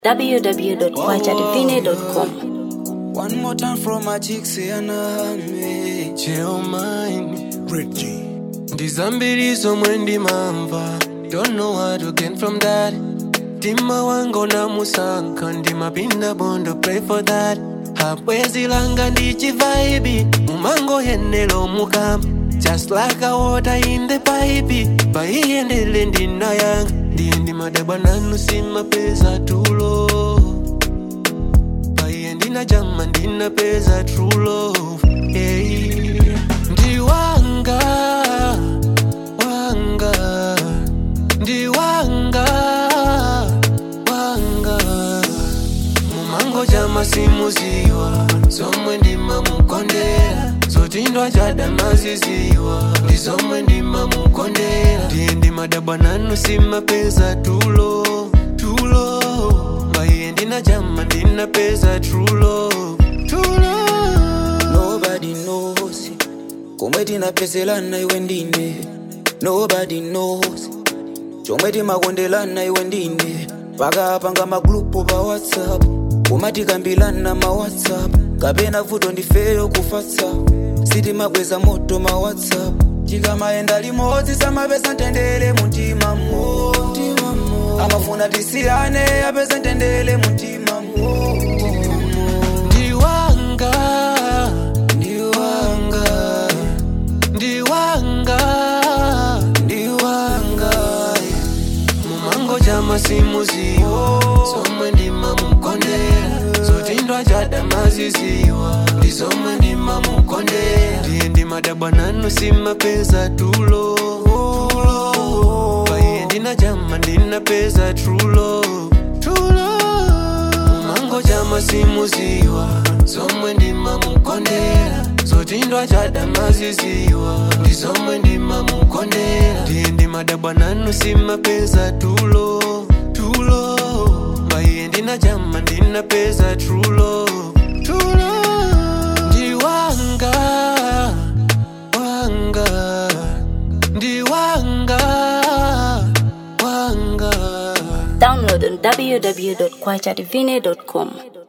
www.kwajadivine.com. One more time from my chicks and me. cheo mine ndizambiri zomwe ndimamva don't know what to gain from that mtima wanga namusankha ndimapinda bondo pray for that habwezi langa ndichivaibi mumangoyenelo mukamba just like a water in the pipe paiyendele ndinayanga ndiye ndimadabwa nanu simapeza tulo paiye ndinajama ndinapeza true love hey. ndiwanga wanga ndiwanga wanga mumango jama simuziwa zomwe ndimamukondera zotindwa chadamaziziwa ndi zomwe ndimamukondera ndiye ndimadabwa nanu simapeza tulo tulo mbaiye ndinajama ndinapeza trulo tulo Nobody knows. Komwe tinapezelana iwe ndine. Nobody knows. Chomwe timakondelana iwe ndine. Pakapanga magrupu pa WhatsApp. Koma tikambilana ma WhatsApp. Kapena vuto ndifeyo kufatsa. Sitimabweza moto ma WhatsApp. Chikamaenda limodzi samapeza ntendere muntima mo. Amafuna tisiyane apeza ntendere muntima mo. ndiwanga Ndiwanga. ndiwanga ndiwanga mumango jama simuziwa zomwe ndimamukondera zotindwa chadamaziziwa ndi zomwe ndimamukondera ndiye ndimadabwa nanu simapeza tulo paiye ndinajama ndinapeza trulo mumango jama simuziwa zomwe ndimamukondera zotindwa chadamaziziwa ndi zomwe ndimamukondera ndiye ndimadabwa nanu simapeza tulo tulo mbaiye ndinajama ndinapeza trulo tulo ndiwanga wanga ndiwanga wanga Download on www.kwajadivine.com.